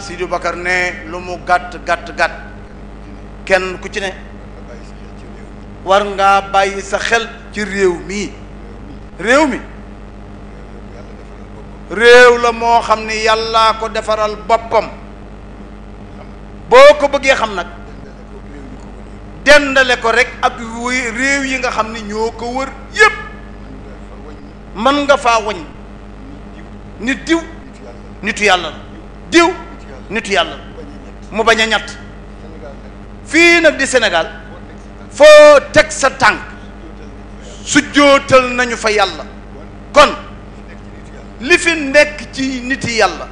Sidou Bakar ne lu mu gàtt gàtt gàtt kenn ku ci ne war ngaa bàyyi sa xel ci réew mii réew mi réew la moo xam ni yàllaa ko defaral boppam boo ko bëggee xam nag dendale ko rek ak wéy réew yi nga xam ni ñoo ko wër yépp mën nga faa wañ nit diw nitu yàlla la diw nitu yàlla la mu bañ a ñett fii nag di Sénégal foo teg sa tànk su jootal nañu fa yàlla kon li fi nekk ci niti yàlla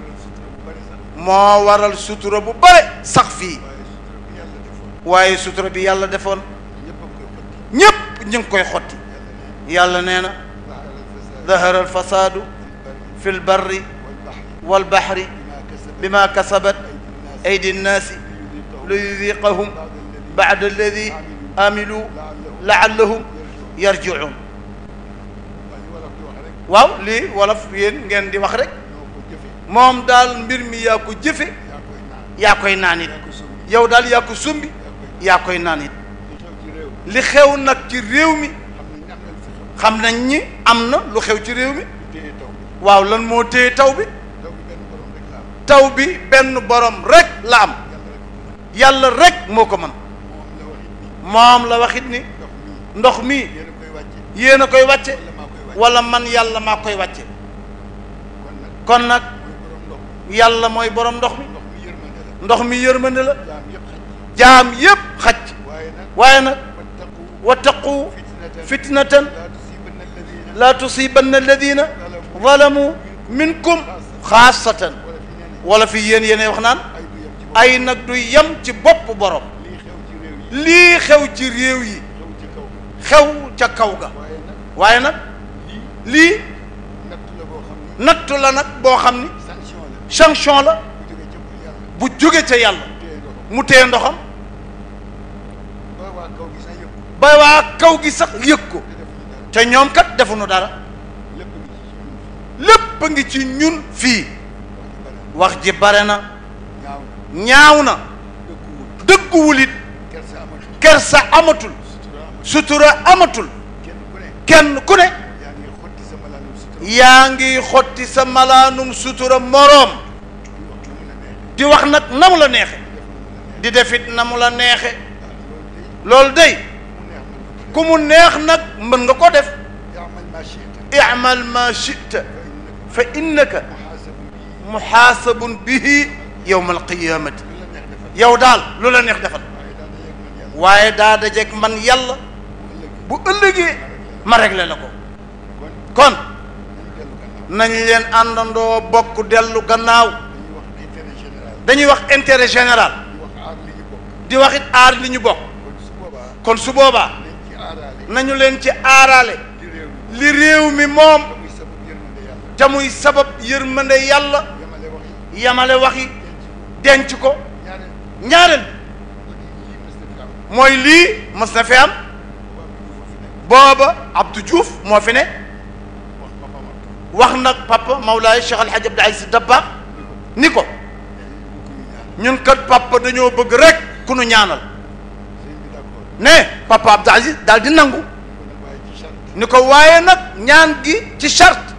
moo waral sutura bu bare sax fii waaye sutura bi yàlla defoon ñépp ñu ngi koy xotti yàlla nee na dahara alfasaadu fi lbarri walbaxri bima kasabat aydi nnaasi liyudiqahum bacda alladi amilu laallahum yarjicuun waaw lii wolof yéen ngeen di wax rek moom daal mbir mi yaa ko jëfe yaa koy naan it yow daal yaa ko sumbi yaa koy naan it li xew nag ci réew mi xam nañ ni am na lu xew ci réew mi waaw lan moo téye taw bi taw bi benn borom rek la am yàlla rek moo ko mën moom la waxit ni ndox mi yéen a koy wàcce wala man yàlla maa koy wàcce kon nag yàlla mooy borom ndox mi ndox mi yërmande la jaam yépp xaj waaye nag wattaqu fitnatan laa tusibanna alladina zalamu minkum xaasatan wala fi yéen yéene wax naan ay nag du yem ci bopp borom lii xew ci réew yi xew ca kaw ga waaye nag lii nattu la nag boo xam ni sanction la bu jóge ca yàlla mu téye ndoxam ba waa kaw gi sax yëg ko te ñoom kat defuñu dara lépp a ngi ci ñun fii wax ji bare na ñaaw na dëgguwul it kersa amatul sutura amatul kenn ku ne yaa ngi xotti sa malaanum sutura moroom di wax nag na mu la neexe di defit na mu la neexe loolu day ku mu neex nag mën nga ko def imal ma chita fa innaka muxaasabun bihi yowma alqiyamati yow daal lu la neex defal waaye daa dajeeg man yàlla bu ëllëgee ma réglé la ko kon nañ leen àndandoo bokk dellu gannaaw dañuy wax intérêt général di wax it aar li ñu bokk kon su boobaa nañu leen ci aaraale li réew mi moom te muy sabab yërmande yàlla yamale waxi denc ko ñaareel mooy lii mës na fi am booba Abdou Diouf moo fi ne wax nag papa Mawlaay Cheikh Alhaji Abdou Aziz Dabakh ni ko ñun kat papa dañoo bëgg rek ku nu ñaanal ne papa Abdou Aziz daal di nangu ni ko waaye nag ñaan gi ci charte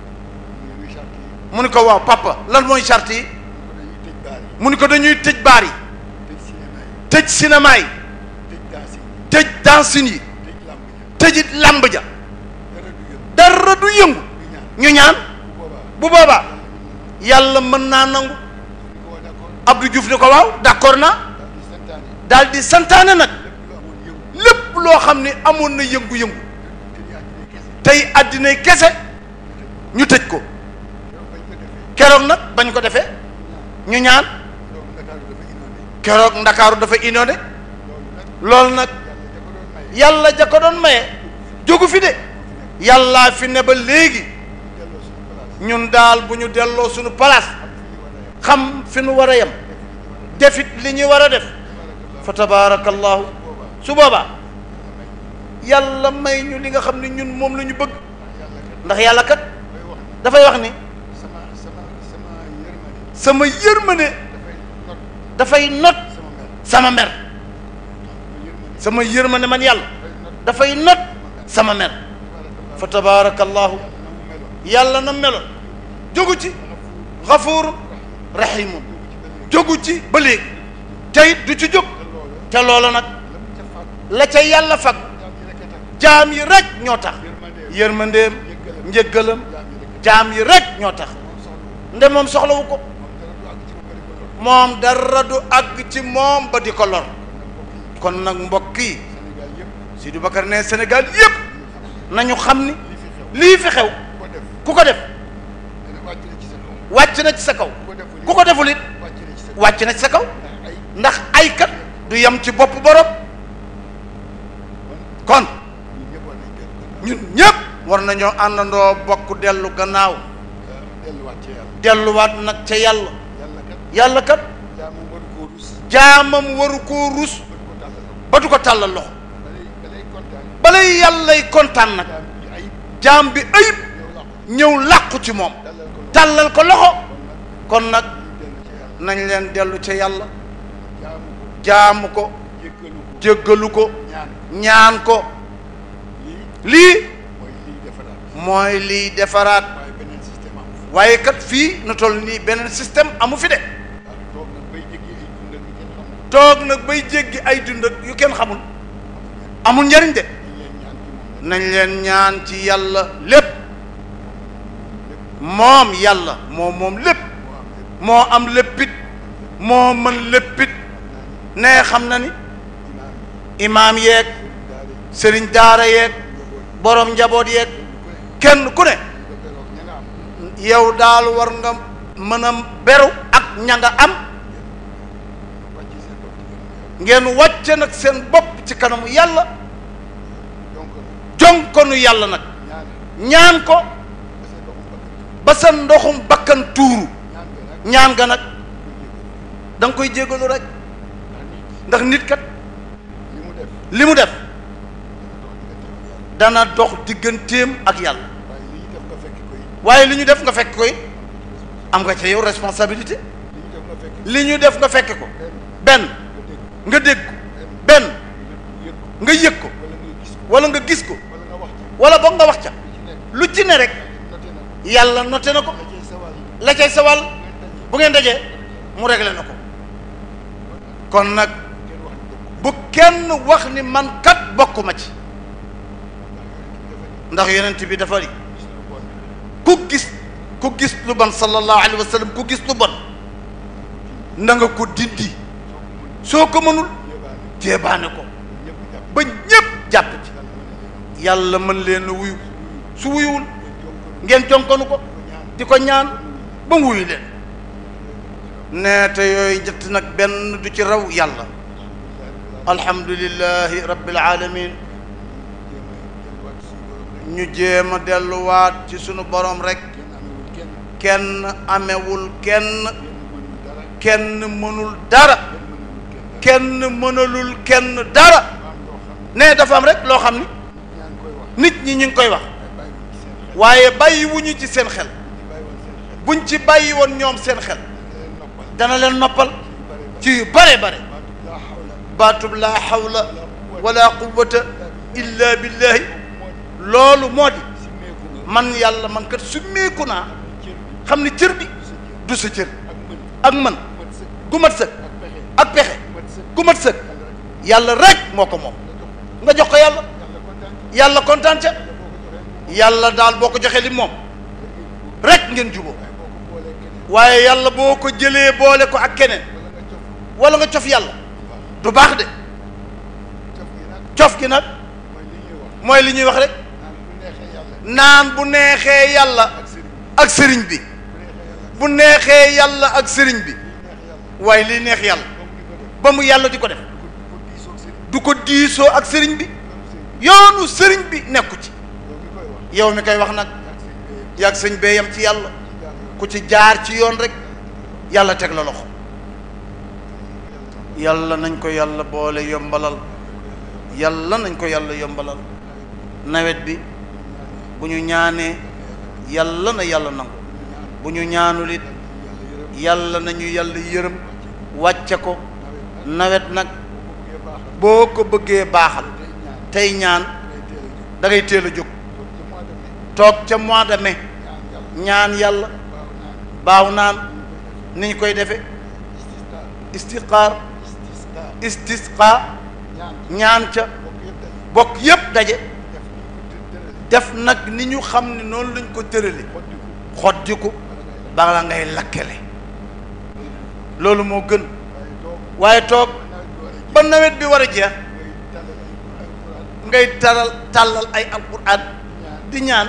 mu ni ko waaw papa lan mooy charte yi mu ni ko dañuy tëj baar yi tëj cinéma yi tëj dancing yi tëjit làmb ja dara du yëngu ñu ñaan bu boobaa yàlla mën naa nangu Abdou Diouf ni ko waaw d'accord naa daal di santaane nag lépp loo xam ne amoon na yëngu-yëngu tey àddinay kese ñu tëj ko keroog nag bañ ko defee ñu ñaan keroog ndakaaru dafa inondé loolu nag yàlla ja ko doon maye jógu fi de yàllaa fi ne ba léegi ñun daal bu ñu delloo suñu place xam fi nu war a yem defit li ñu war a def fa tabaarakallahu su boobaa yàlla may ñu li nga xam ne ñun moom la ñu bëgg ndax yàlla kat dafay wax ni sama yërmande dafay not dafay not sama mer sama mer sama sama yërmande yërmande man yàlla dafay dafay not not sama mer fa tabaarakallahu yàlla na mu meloon yàlla na meloon jógu ci xafuurun rahimun jógu ci ba léegi tey du ci jóg te loola te loola nag la mu ca fàgg la ca yàlla fag jaam yi rek a tax jaam yi rek ñoo tax yërmandeem yërmandeem njëggalam jaam yi rek jaam yi rek ñoo tax moom soxla nde moom soxlawu ko moom dara du àgg ci moom dara du àgg ci moom moom ba di ko lor ba di ko lor kon nag mbokk yi Sénégal yëpp Sidou Bakar ne Sénégal yépp nañu xam ni li fi xew lii fi xew ku ko def ku ko def dana wàcc na ci sa kaw wàcc na ci sa kaw ku ko deful ku ko deful it wàcc na ci sa kaw wàcc na ci sa kaw ndax ndax ay ay kat du yem ci bopp borom kon ñun ñëpp war nañ ñun ñépp war nañoo dellu gannaaw àndandoo bokk dellu gannaaw delluwaat ci yàlla delluwaat nag ca yàlla yàlla kat yàlla kat jaamu waru koo rus jaamam waru koo rus ba du ko tàllal ba du ko tàllal loxo balay balay kontaan balay yàllay kontaan nag jaam bi ayib jaam bi ayib ñëw làqu ñëw làqu ci moom tàllal ko tàllal ko loxo kon kon nag nag ñu dellu ci yàlla nañ leen dellu ca yàlla jaamu ko jaamu ko jéggalu ko jéggalu ko ñaan ñaan ko lii lii mooy lii defaraat mooy liy defaraat waaye beneen système am fi waaye kat fii nu toll nii beneen système amu fi de waaw toog nag bay jéggi ay dund ak toog nag bay jéggi ay dund ak yu yu kenn xamul kenn xamul amul njariñ de dañ leen ñaan ci nañ leen ñaan ci moom yàlla lépp moom yàlla moom moom lépp moo am lépp moo am léppit moo mën léppit ne xam na ni imaam imaam yeeg daal di sëriñ daara yeeg borom njaboot yeeg kenn ku ne nga beroog ña nga am yow daal war nga mën a beru ak ña nga am wàcc seen bopp ci gën a ngeen wàcce nag seen bopp ci kanamu yàlla donc jonkonu yàlla nag ñaan ñaan ko ba seen bopp ba sa ndoxum bëgg bakkan tuuru ñaan ga nag ñaan ga nag da nga koy jégalu rek ndax nit ndax nit kat li mu def li mu def dox diggante ak yàlla dana dox digganteem ak yàlla waaye li ñu def nga fekk ko it waaye li ñu def nga fekk koy am nga ca yow responsabilité li ñu def nga fekk li ñu def nga fekk ko benn benn nga dégg nga dégg ko benn yëg ko nga yëg ko wala nga gis ko wala nga gis ko wala nga wax ci wala boog nga wax ca lu ci nekk lu ci ne rek noté na ko yàlla noté na ko la cay sawal la cay sawal ngeen daje bu ngeen dajee mu réglé na ko kon nag kenn wax ni bokk bu kenn wax ni man kat bokkuma ci ndax yonent bi dafa li gis lu bon ku gis ku gis lu bon sallallahu alayhi wa sallam ku gis lu bon na nga ko dindi soo ko mënul yéebaane jéebaane ko ñëpp jàpp ba ñépp jàpp ci yàlla mën yàlla mën na leen leen a wuyu su wuyuwul ngeen jonkonu ngeen jonkonu ko ko ñaan di ko ñaan ba mu wuyu leen nee te yooyu ñett nag benn du ci raw yàlla alhamdulillahi rabbil alamin ñu jéem a delluwaat ci sunu borom rek kenn amewul kenn kenn amewul kenn kenn mënul dara kenn mënul dara kenn mënul kenn kenn mënalul kenn dara dara am loo xam ne dafa am rek loo xam ni ñaa ngi koy wax nit ñi ñu ngi koy wax waaye bàyyi wu ci waaye bàyyi wuñu seen xel ci seen xel ci bàyyi woon seen xel buñ ci bàyyi woon ñoom seen xel dana leen noppal dana leen noppal ci yu bare ci yu bare bare bare baatub laa baatub xawla laa hawla wala quwwata illa billahi moo di loolu moo di simmeeku nga man yàlla man kat summeeku naa cër bi xam ni cër bi du sa cër du sa cër ak ak mën man mat sëkk gu mat sëkk ak pexe ak pexe mat sëkk gu mat sëkk yàlla rek yàlla rek moo ko moom nga jox nga jox ko yàlla yàlla kontaan yàlla kontaan ca yàlla boo ko joxee yàlla daal boo ko joxee li moom rek ngeen juboo waaye boo ko boolee keneen waaye yàlla boo ko jëlee boole ko ak keneen wala nga wala nga cof cof yàlla baax du baax de cof gi nag cof gi nag mooy li ñuy wax mooy li ñuy wax rek naan bu neexee yàlla naan bu neexee yàlla ak sëriñ ak sëriñ bi bi bu neexee yàlla bu neexee yàlla ak sëriñ bi li neex yàlla waaye li neex yàlla ba mu di ko def ba mu yàlla di ko def ko diisoog sëriñ du ko diisoo ak sëriñ bi yoonu sëriñ yoonu sëriñ bi nekku ci yow mi koy wax yow mi koy wax nag yaag sëriñ bi yem yàgg sëñ bee yam ci yàlla ci jaar yoon ku ci jaar ci yoon rek yàlla teg la loxo yàlla nañ ko yàlla boole yombalal yàlla nañ ko yàlla yombalal nawet bi bu ñu ñaanee yàlla na yàlla nangu bu ñu ñaanul it yàlla nañu yàlla yërëm wàcce ko nawet nag boo ko bëggee baaxal tey ñaan da ngay teel a jóg toog ca mois de mai ñaan yàlla baaw naan ni ñu koy defe istiqaar istisqa ñaan ca bokk yépp daje def nag ni ñu xam ne noonu lañ ko tërale xoddiku bala ngay lakkale loolu moo gën waaye toog ba nawet bi war a jeex ngay taral tàllal ay alquran di ñaan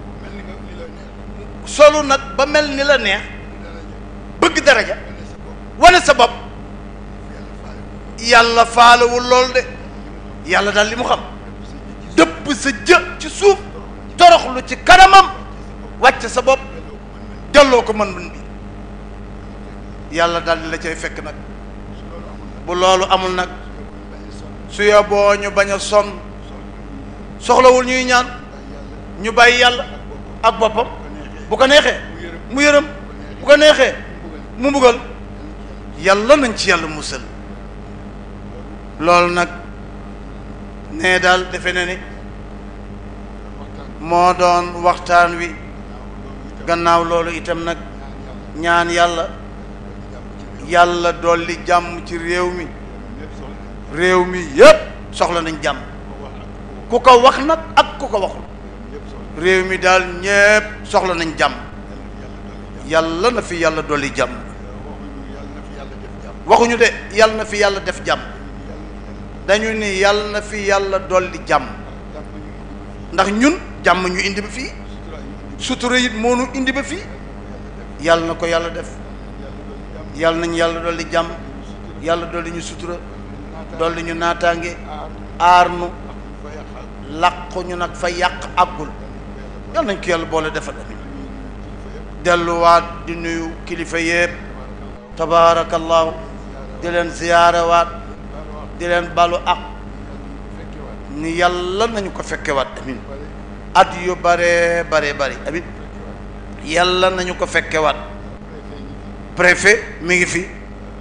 solu nag ba mel ni la neex bëgg daraja wane sa bopp yàlla faalewul lool de yàlla daal li mu xam dëpp sa jë ci suuf toroxlu ci kanamam wàcc sa bopp delloo ko mën mën bi yàlla daal di la cay fekk nag bu loolu amul nag su yoboo ñu bañ a sonn soxlawul ñuy ñaan ñu bàyyi yàlla ak boppam bu ko neexee mu yërëm bu ko neexee mu mbugal yàlla nañ ci yàlla musal loolu nag nee daal defe na ni moo doon waxtaan wi gannaaw loolu itam nag ñaan yàlla yàlla dolli jàmm ci réew mi réew mi yépp soxla nañ jàmm ku ko wax nag ak ku ko waxul réew mi daal ñépp soxla nañ jàmm yàlla na fi yàlla dolli jàmm waxuñu de yàlla na fi yàlla def jàmm dañu ni yàlla na fi yàlla dolli jàmm ndax ñun jàmm ñu indi ba fii sutura it moo nu indi ba fii yàlla na ko yàlla def yàlla nañ yàlla dolli jàmm yàlla dolli ñu sutura dolli ñu naataange aar nu làqu ñu nag fa yàq àggul yàlla nañ ko yàlla boole defal amin delluwaat di nuyu kilifa yépp tabaarakallaahu di leen ziyaarewaat di leen balu ak ni yàlla nañu ko fekkewaat amin at yu bare bare bare amin yàlla nañu ko fekkewaat préfet mi ngi fi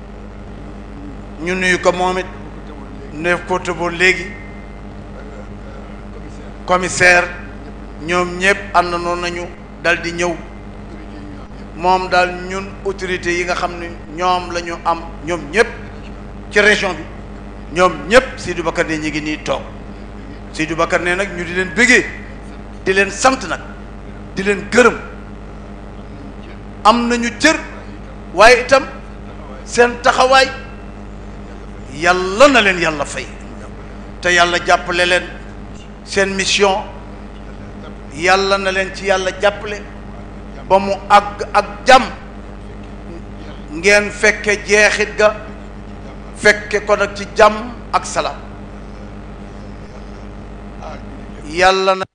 ñu nuyu ko moom it neef ko tëboo léegi commissaire ñoom ñëpp ànd noonu nañu dal di ñëw moom daal ñun autorités yi nga xam ne ñoom la ñu am ñoom ñëpp ci région bi ñoom ñëpp Seydou Bakar ne ñu ngi nii toog Seydou Bakar ne nag ñu di leen bëggee di leen sant nag di leen gërëm am nañu cër waaye itam seen taxawaay yàlla na leen yàlla fay te yàlla jàppale leen seen mission yàlla na leen ci yàlla jàppale ba mu àgg ak jàmm ngeen fekke jeexit ga fekke ko nag ci jàmm ak salaam yàlla na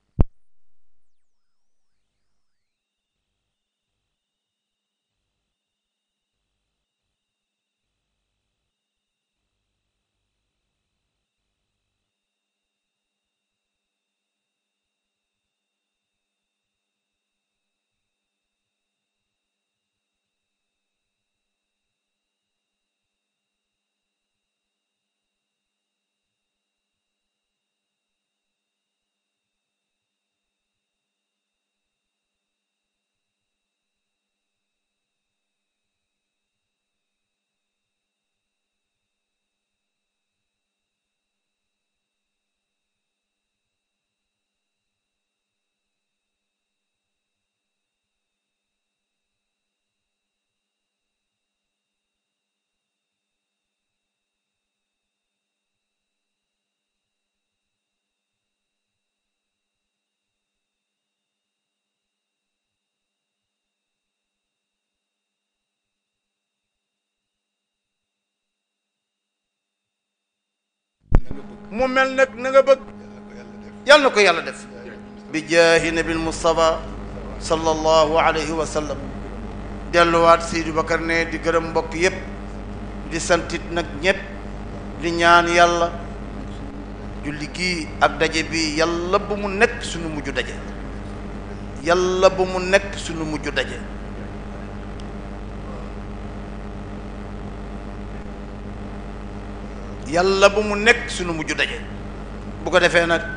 mu mel nag na nga bëgg yàlla na ko yàlla def bi jaahi nabil mustafa sallallahu alayhi wa sallam delluwaat Seydou Bakar ne di gërëm mbokk yépp di santit nag ñépp di ñaan yàlla julli gii ak daje bi yàlla bu mu nekk suñu mujj daje yàlla bu mu nekk suñu mujj daje yàlla bu mu nekk sunu mujj daje bu ko defee nag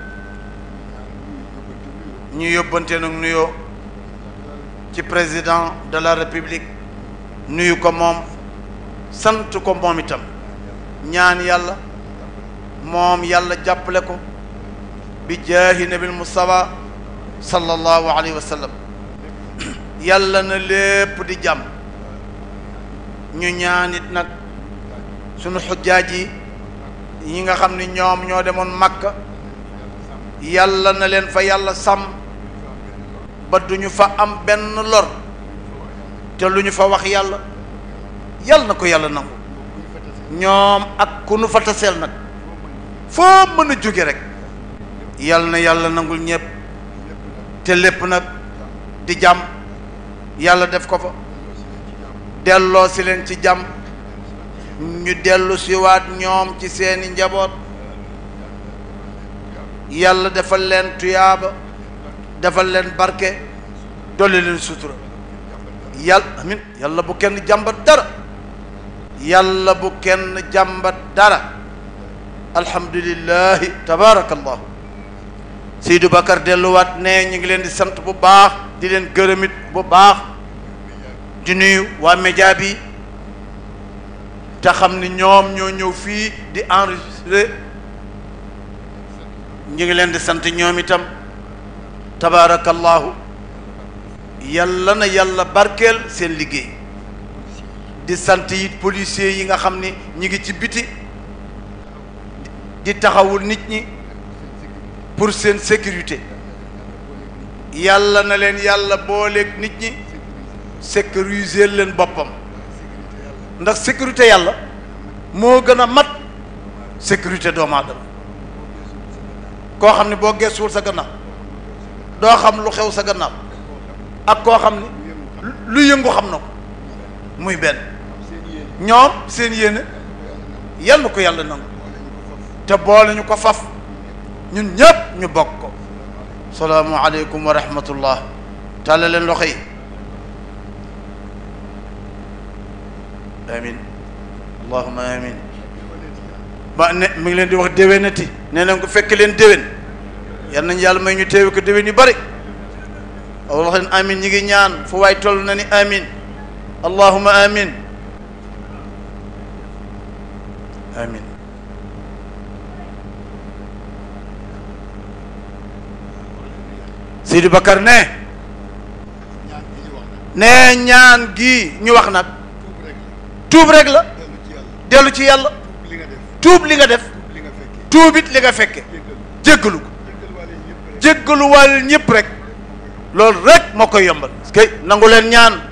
ñu yóbbante nag nuyoo ci président de la république nuyu ko moom sant ko moom itam ñaan yàlla moom yàlla jàppale ko bi jaahi nabil mustafa sallallahu alayhi wa sallam yàlla na lépp di jàmm ñu ñaanit nag sunu xujjaaj yi ñi nga xam ni ñoom ñoo demoon Makka yàlla na leen fa yàlla sàmm ba duñu fa am benn lor te lu ñu fa wax yàlla yàlla na ko yàlla nangu ñoom ak ku nu fa taseel nag foo mën a jóge rek yàlla na yàlla nangul ñépp te lépp nag di jàmm yàlla def ko fa delloo si leen ci jàmm ñu dellu siwaat ñoom ci seeni njaboot yàlla defal leen tuyaaba defal leen barke dolli leen sutura yàlla amin yàlla bu kenn jàmbat dara yàlla bu kenn jàmbat dara alhamdulillahi tabaarakallahu Seydou Bakar delluwaat ne ñu ngi leen di sant bu baax di leen gërëmit bu baax di nuyu waa média bi te xam ni ñoom ñoo ñëw fii di enregistré ñu ngi leen di sant ñoom itam tabaarakallahu yàlla na yàlla barkeel seen liggéey di sant it policiers yi nga xam ni ñi ngi ci biti di taxawul nit ñi pour seen sécurité yàlla na leen yàlla booleeg nit ñi sécuriser leen boppam ndax sécurité yàlla moo gën a mat sécurité doomu aadama koo xam ne boo geesuwul sa gannaaw doo xam lu xew sa gannaaw ak koo xam ni lu yëngu xam na ko muy benn ñoom seen yéene yal na ko yàlla nangu te boole ñu ko faf ñun ñëpp ñu bokk ko salaamu aleykum wa rahmatullah tàlla leen loxo yi amin allahuma amin ba ne mi ngi leen di wax déwénati nee nañ ko fekk leen déwén yal nañ yàlla may ñu teewe ko déwén yu bari wax leen amin ñi ngi ñaan fu waay toll na ni amin allahuma amin amin Sidi Bakar ne ne ñaan gi ñu wax nag tuub rek la dellu ci yàlla tuub li nga def tuubit li nga fekke jéggalu ko jéggalu wàll ñëpp rek loolu rek moo koy yombal kay nangu leen ñaan